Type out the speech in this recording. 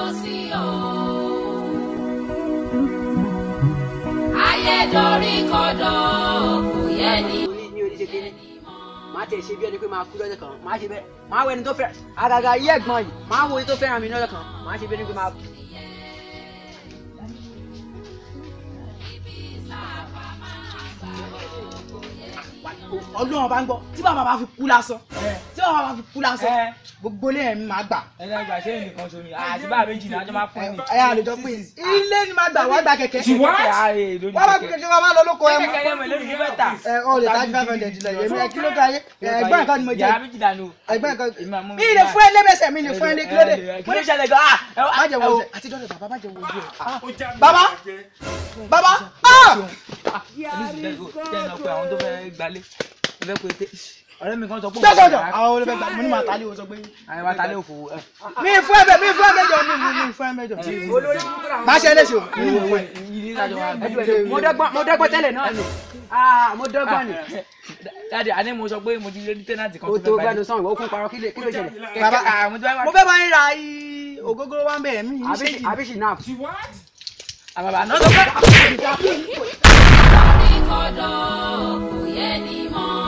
sí o. ayé dorí kodò kò yẹ ni. ní ní oníṣe kínní máa tẹ̀ ṣe bí ẹni pé máa kú lọ́jọ́ kan máa ṣe bẹ́ẹ̀ máa wo ẹni tó fẹ́ àgàgà yí ẹ̀gbọ́n yìí máa wo ẹni tó fẹ́ràn mi lọ́jọ́ kan máa ṣe bí ẹni pé máa kú. ọlọ́run bá ń gbọ́ tí bàbá bá fi kú lásán tí bàbá bá fi kú lásán gbogbo ilé ẹ̀mí máa gbà. ẹnlẹ́ ìgbà ṣé nìkan sómi àti bá méjì náà jọ máa fún mi. ẹ àlejò pé ilé ni máa gbà wá gba kẹ̀kẹ́. What? wọ́n bá fi kẹ̀kẹ́ wa máa lọ lóko ẹ mú. kẹ̀kẹ́ yẹn mọ̀ lórí fífẹ́ tà. ẹ ọ lè tajú five hundred lọ yẹmi ẹ kí ló dé ayé ẹgbẹ́ nǹkan ni mo jẹ yàrá méjì dànù. ẹgbẹ́ nǹkan Ìmọ̀ mú mi lè fún ẹ lẹ́mẹsẹ̀ mi lè fún ẹ lé kí ló dé. kí ló ṣẹlẹ̀ gan-an. má jẹ wo ojú àti dọ́lẹ̀ bàbá má jẹ wo ojú ẹ. bàbá bàbá ah! àwọn tó fẹ́ gbalé fẹ́ pé tẹ́ ọ̀rẹ́ mi kan sọ pé jọjọjọ àwọn olùfẹ́ gbà mo ní màá tálé o sọ pé. àwọn wa talé òfò ẹ. mi fún ẹ bẹ mi fún ẹ mẹ́jọ mi mi fún ẹ mẹ́jọ. má ṣe léṣe o mi ní fún ẹ. yìí lájọ wa gbé. mo dọ́gbọ́n mo dọ́gbọ́n tẹ́lẹ̀ náà ni ah mo dọ́gbọ́n ni. dáàdi àní mo sọ pé mo ti rí tẹ́nàtì kan o tó tó fẹ́ gbẹnu gbalé. sàn ìwọ kún parọ́ kí ló kí ló ṣẹlẹ̀. bàbá bàbá mo ti wá mo fẹ́ bá yín ra i- ògógóró wa ń bẹ̀ mí Àbí- àbíṣì àbíṣì náà. àbàbà náà sọ pé. dorí kodò kò yẹ ni mọ́.